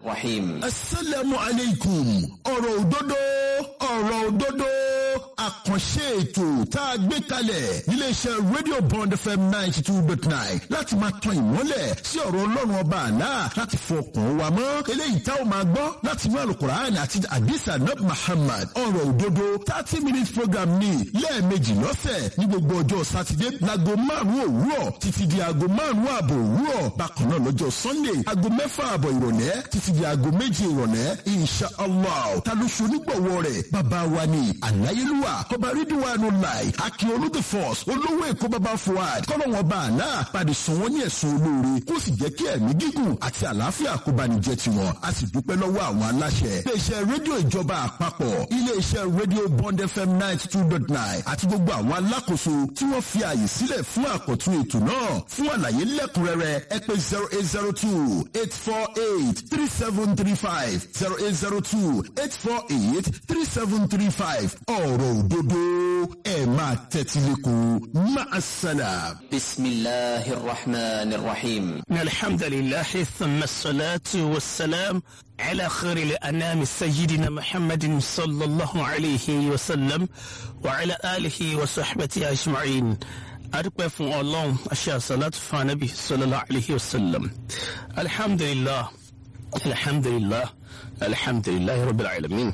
الرحيم asalaamu aleykum ọ̀rọ̀ òdodo ọ̀rọ̀ òdodo àkànṣe ètò tá a gbé kalẹ̀ níléeṣẹ́ rédíò bond fm ninety two dot nine láti máa tan ìmọ́lẹ̀ sí ọ̀rọ̀ ọlọ́run ọba àlá láti fọkàn wa mọ́ eléyìí tá a máa gbọ́ láti inú alukur'an àti adisa nab muhammad ọ̀rọ̀ òdodo thirty minutes program ní lẹ́ẹ̀mejì lọ́sẹ̀ ní gbogbo ọjọ́ sátidé láago márùn-ún òwúrọ̀ títí di aago márùn-ún ààbọ̀ òwúrọ̀ bákan náà lọ́jọ́ sunday aago mẹ́fà ààbọ̀ ìrọ̀lẹ́ títí di aago méje ìrọ̀lẹ́ insha allah ta ló ṣe onígbọ̀wọ́ rẹ̀ bàbá wa ni àláyélúwà ọba rídíwánu láì akíọlù the force olówó èkó bàbá fuad kọ́lọ́wọ́n bá àlá padì sùn wọ́n ní ẹ̀sùn olóore kó sì jẹ́ kí ẹ̀mí gígùn àti àlàáfíà kó bá ní jẹ́ tiwọn a sì dúpẹ́ lọ́wọ́ àwọn aláṣẹ iléeṣẹ́ rédíò ìjọba àpapọ̀ iléeṣẹ́ rédíò bond fm ninety two dot nine àti gbogbo àwọn alákòóso tí wọ́n fi àyè sílẹ̀ fún àkọ́tún ètò náà fún àlàyé lẹ́kùnrẹ́rẹ́ ẹ pé zero eight zero two eight four eight three seven three five zero eight zero two eight four eight three seven three five ọ̀rọ̀ òdodo ẹ̀ máa tẹ́tí lẹ́kọ̀ọ́ máa sálà. بسم الله الرحمن الرحيم إن الحمد لله ثم الصلاة والسلام على خير الأنام سيدنا محمد صلى الله عليه وسلم وعلى آله وصحبه أجمعين أدوك فون الله أشياء صلاة فنبي صلى الله عليه وسلم الحمد لله الحمد لله الحمد لله رب العالمين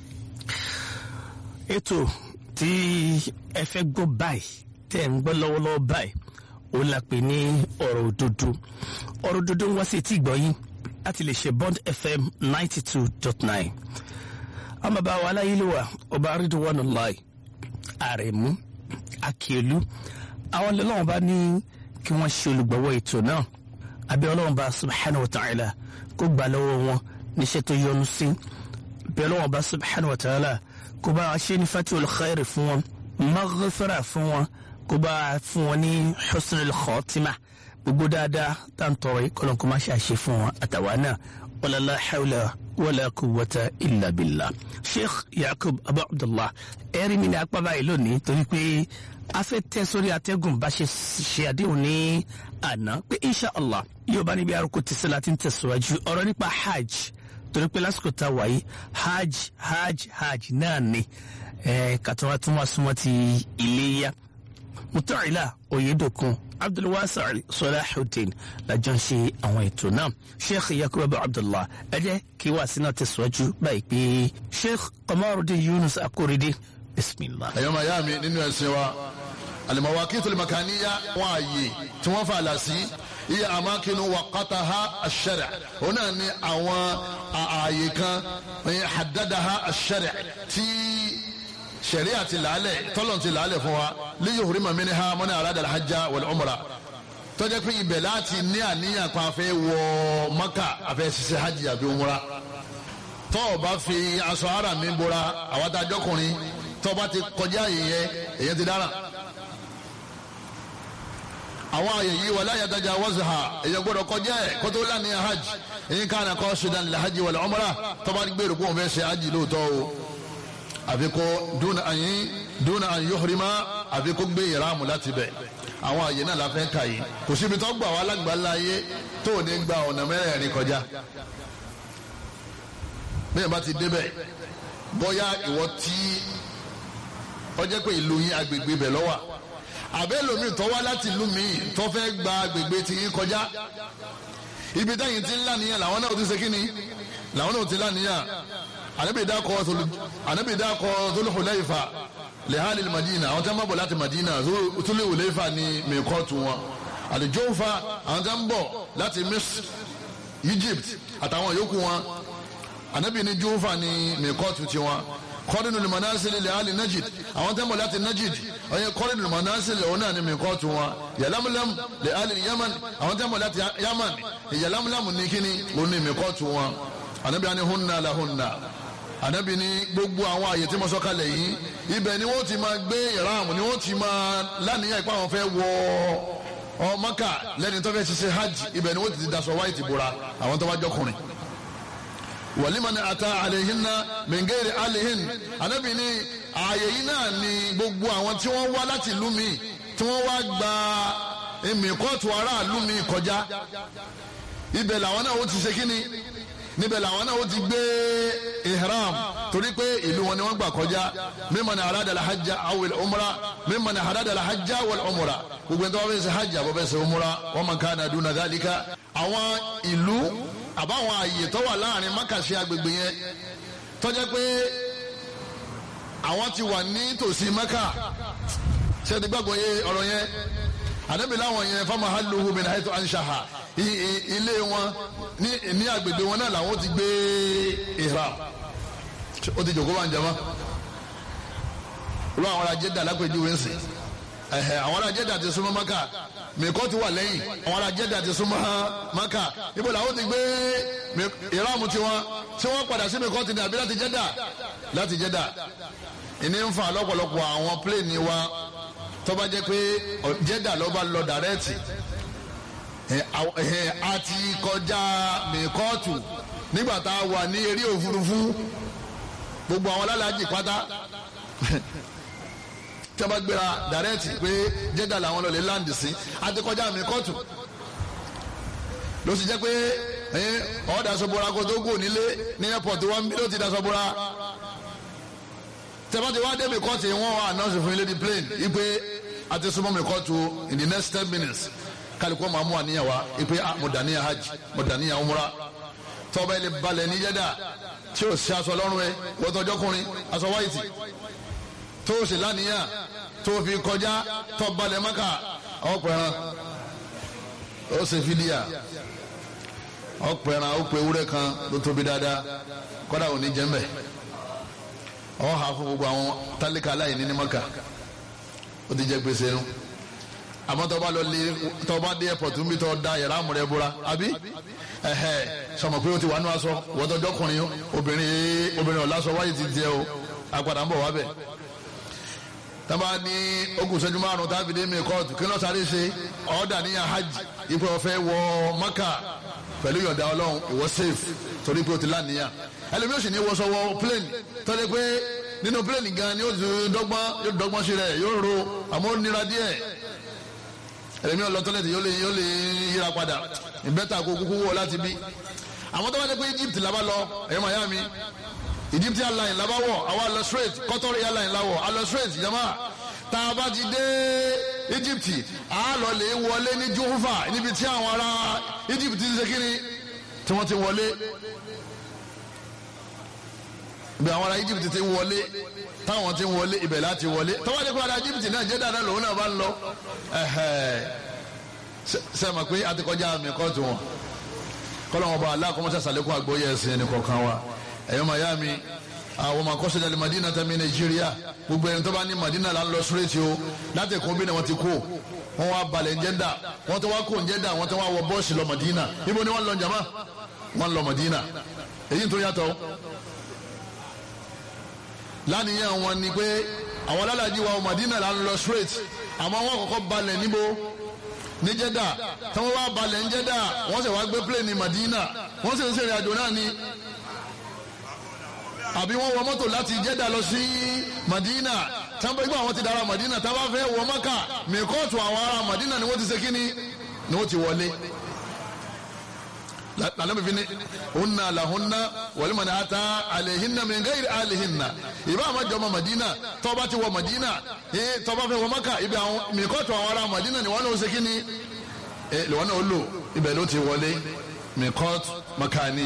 ètò tí ẹ fẹ́ gbọ́ báyìí tẹ́ ẹ̀ ń gbọ́ lọ́wọ́lọ́wọ́ báyìí ó la pè ní ọ̀rọ̀ òdodo ọ̀rọ̀ òdodo ń wá sí etí ìgbọ́yìn láti lè ṣe bond fm ninety two dot nine ọmọ bá wa aláyélúwà ọba arídùwọ̀nù láì àrẹ̀mú akíọ̀lù àwọn ọlọ́wọ́n bá ní kí wọ́n ṣe olùgbọ̀wọ́ ètò náà abẹ́ ọlọ́wọ́n bá subhanahu wa ta'ala kó gbà lọ́wọ́ wọn níṣẹ́ tó yọ́nú sí abẹ́ ọlọ́wọ́n bá subhanahu wa ta'ala kó bá wa ṣe ní fatul khair fún wọn maghfira fún wọn kó bá a fún wọn ní husnul khatima gbogbo dáadáa tá à ń tọrọ yìí kọlọ́n kó má ṣe àṣe fún wọn àtàwa náà wala la hawla wala quwwata illa billah sheikh yakub abu abdullah ẹ̀rí mi ní apá báyìí lónìí torí pé a fẹ́ tẹ́ sórí atẹ́gùn bá ṣe ṣe àdéhùn ní àná pé insha allah yóò bá níbi arúgbó ti sẹ́la ti ń tẹ̀síwájú ọ̀rọ̀ nípa hajj torí pé lásìkò tá a wà yìí hajj hajj hajj náà ni kàtàwá tún wá súnmọ́ ti iléyà mutọ́ìlà oyedokun abdulwasari sọláhùdín lajọ ń ṣe àwọn ètò náà sheikh yakubu abdullah ẹ jẹ́ kí wàá sínú tẹ̀síwájú báyìí pé sheikh kọmọrùdín yunus akoride bisimilah. ẹ̀yọ́ máa yá mi nínú ẹ̀sìn wa al-mawaqitul makaniyya wọn àyè tí wọ́n fà lásì iye amákinu waqataha ash-shari' òun náà ní àwọn ààyè kan haddadaha ash-shari' tí sẹ̀ríà ti làálẹ̀ tọ́lọ̀ ti làálẹ̀ fún wa líyìí hurima minha man arada al-hajja wal-umra tọ́jà pé ibẹ̀ láti ní àníyàn pa afẹ́ wọ maka afẹ́ ṣiṣẹ́ hajj àbí umra tọ́ ọ bá fi aṣọ ara mi bora àwọn adájọ́kùnrin tọ́ bá ti kọjá ìyẹn èyàn ti dára àwọn àyè yìí wà láyé adájà wọ́sùhà èyàn gbọ́dọ̀ kọjá ẹ̀ kótó lánìyàn hajj èyí ká nàkọ́ sudan lil hajj wal umra tọ́ bá gbèrò kó wọn fẹ́ ṣe hajj lóòótọ́ o àfi kó dúnà àyín dúnà àyín yóò àfi kó gbé ìráàmù láti bẹ̀ àwọn àyè náà la fẹ́ kà yìí kò síbi tó gbà wá lágbàlá ayé tó ò ní gba ọ̀nà mẹ́rẹ̀ẹ̀rin kọjá bẹ́ẹ̀ bá ti débẹ̀ bóyá ìwọ tí ọjọ́ pé ìlú yín agbègbè bẹ̀ lọ́wọ́ àbẹ́ lomi tó wá láti ìlú mi tó fẹ́ gba agbègbè tí yín kọjá ibi táyìn ti ń lànìyàn làwọn náà ti ṣe kí ni làwọn náà ti lànìyàn anabi dakọ anabi dakọ Dhul-Hulayfa lehali madina àwọn tí wọn bá bọ̀ láti madina Dhul-Hulayfa ní mẹkọọtù wọn al-Juhfa àwọn tí wọn bọ̀ láti Misr Egypt àtàwọn yòókù wọn anabi ní Juhfa ní mẹkọọtù tiwọn kọ́rìnù lùmọ̀násílẹ̀ lehali Najd àwọn tí wọn bọ̀ láti Najd ọyẹ kọ́rìnù lùmọ̀násílẹ̀ òun náà ní mẹkọọtù wọn Yalamlam lehali Yaman àwọn tí wọn bọ̀ láti Yaman Yalamlam ní kíni òun ní mẹkọọtù wọn anabi ani hunna la hunna anabi ni gbogbo àwọn àyè tí mo sọ kalẹ̀ yìí ibẹ̀ ni wọ́n ti máa gbé ìrààmù ni wọ́n ti máa lánìyàn ipá wọn fẹ́ wọ ọ Mákà lẹ́ni tó fẹ́ ṣiṣẹ́ hajj ibẹ̀ ni wọ́n ti daṣọ wáìtì bora àwọn tó bá jọkùnrin walimani ata alehinna mingeri alehin anabi ni ààyè yìí náà ni gbogbo àwọn tí wọ́n wá láti ìlú mi tí wọ́n wá gba èmi kóòtù aráàlú mi kọjá ibẹ̀ làwọn náà ó ti ṣe kíni níbẹ̀ làwọn náà ó ti gbé ihram torí pé ìlú wọn ni wọ́n gbà kọjá mimman arada al-hajja awil umra mimman arada al-hajja wal umra gbogbo ẹni tó wọ́n fẹ́ ṣe hajj àbọ̀ fẹ́ ṣe umra wa man kana duna dhalika àwọn ìlú àbáwọn àyè tó wà láàrin mákàṣe agbègbè yẹn tó jẹ́ pé àwọn ti wà ní tòsí mẹ́kà ṣé ti gbàgbọ́ yé ọ̀rọ̀ yẹn ànábì láwọn yẹn fama haluhu min haitu anshaha ilé wọn ní ní agbègbè wọn náà làwọn ti gbé ihram ó ti jòkó bá ń jama olú àwọn ará Jẹ́dà lápèjúwe ń sìn ẹ̀hẹ̀ àwọn ará Jẹ́dà ti súnmọ́ maka mẹ́kọ́ ti wà lẹ́yìn àwọn ará Jẹ́dà ti súnmọ́ maka ibo làwọn ti gbé ihram tiwọn tí wọ́n padà sí mẹ́kọ́ ti ní àbí láti Jẹ́dà láti Jẹ́dà ìní ń fa lọ́pọ̀lọpọ̀ àwọn pléènì wa tó bá jẹ́ pé Jẹ́dà ló bá lọ dàrẹ́tì a ti kọjá mẹ́kọ́ọ̀tù nígbà tá a wà ní eré òfurufú gbogbo àwọn alálàájì pátá tí a bá gbéra dàrẹ́tì pé Jẹ́dà làwọn lọ lè láǹdì sí a ti kọjá mẹ́kọ́ọ̀tù ló sì jẹ́ pé ọ̀ dasọ̀bọ̀ra kó tó kù nílé ní airport wọn bí ló ti dasọ̀bọ̀ra tẹ́fọ́tì wá débi kọ́ọ̀tì wọ́n wá announce fún ilé di plane ipe àti súnmọ́ mi kọ́ọ̀tù in the next ten minutes kálukọ́ máa mú àníyàn wá ipe mo dàníyàn hajj mo dàníyàn umra tọ́ba ilé balẹ̀ ní Jẹ́dà tí o ṣe aṣọ lọ́rùn ẹ wọ́tọ́jọ́kùnrin aṣọ wáìtì tó o sì lánìyàn tó o fi kọjá tọ́ balẹ̀ mọ́kà ọ̀pẹ̀ràn ó ṣe fídíà ọ̀pẹ̀ràn ó pe ewúrẹ́ kan ló tóbi dáadáa kọ́dà ò ní jẹ́ mbẹ́ ọ ha fún gbogbo àwọn tálíkà aláìní ní maka ó ti jẹ gbèsè nu àmọ́ tó bá lọ lé tó bá dé airport nbí tó da yàrá àmúrẹ́ búra àbí ẹ̀hẹ́ sọmọ pé ó ti wà nú aṣọ wọ́tọ́jọ́ kùnrin obìnrin obìnrin ọ̀làṣọ wáyé ti jẹ o àpàdà ń bọ̀ wá bẹ̀ tábà ní ogun ìṣẹ́jú márùn tábì dé mi kóòtù kí ló sáré ṣe ọ̀ọ́dà ní hajj ipò ọ̀fẹ́ wọ maka pẹ̀lú yọ̀ǹda ọlọ́run ìwọ safe torí pé o ti láníyàn ẹlòmíràn sì ní wọ́sọ wọ plane tọ́lẹ̀ pé nínú plane gan ni ó ti dọ́gbọ́n yóò dọ́gbọ́n sí rẹ̀ yóò ro àmọ́ ó nira díẹ̀ ẹlòmíràn lọ tọ́lẹ̀ tí yóò lè yóò lè yíra padà ìbẹ́ta kó kúkú wọ láti bí àwọn tó bá dé pé Egypt làbá lọ ẹ̀yọ́ Miami Egypt airline làbá wọ̀ àwa lọ straight Qatar airline làwọ̀ a lọ straight jama tá a bá ti dé Egypt a lọ lè wọlé ní Juhufa níbi tí àwọn ará Egypt ti ṣe kíni tí wọ́n ti wọlé bí àwọn ará Egypt ti wọlé táwọn ti wọlé ibẹ̀ láti wọlé tọ́wọ́ ní kó ará Egypt náà jẹ́ dáadáa lòun náà bá ń lọ sẹ́mi pé a ti kọjá àmì kóòtù wọn kọ́lọ́wọ́n bá aláàkọ́mọ́sá sàlékún àgbóyè ẹ̀sìn ẹni kọ̀ọ̀kan wa ẹ̀yọ́ mayami àwọn ọmọ akọ́sọ̀jà lè Madina tẹ̀mí Nàìjíríà gbogbo ẹni tó bá ní Madina là ń lọ sírètì o láti kún bí ni wọ́n ti kó wọ́n wá balẹ̀ ń jẹ́dà wọ́n tó wá kó ń jẹ́dà wọ́n tó wá wọ bọ́ọ̀sì lọ Madina ibo ni wọ́n lọ jama wọ́n lọ Madina èyí tó yàtọ̀ lánìyàn wọn ni pé àwọn alálàájì wa Madina là ń lọ straight àmọ́ wọ́n kọ́kọ́ balẹ̀ níbo ní Jẹ́dà tí wọ́n wá balẹ̀ ń Jẹ́dà wọ́n sì wá gbé plane ní Madina wọ́n sì ń ṣe ìrìnàjò náà ni àbí wọ́n wọ mọ́tò láti Jẹ́dà lọ sí Madina tí wọ́n gbọ́ àwọn ti dára Madina tí wọ́n fẹ́ wọ Maka mẹ́kọ́ọ̀tù àwọn ará Madina ni wọ́n ti ṣe kíni ni wọ́n ti wọlé lànàmì fi ni hunna lahunna walimani ata alehinna min gairi alehinna ìbá àwọn jọmọ Madina tọba ti wọ Madina ee tọba fẹ́ wọ Maka ibi àwọn mìkọtù àwọn ará Madina ni wọn náà ṣe kíni ẹ lọ́wọ́ náà ó lò ibẹ̀ ló ti wọlé mìkọtù makani.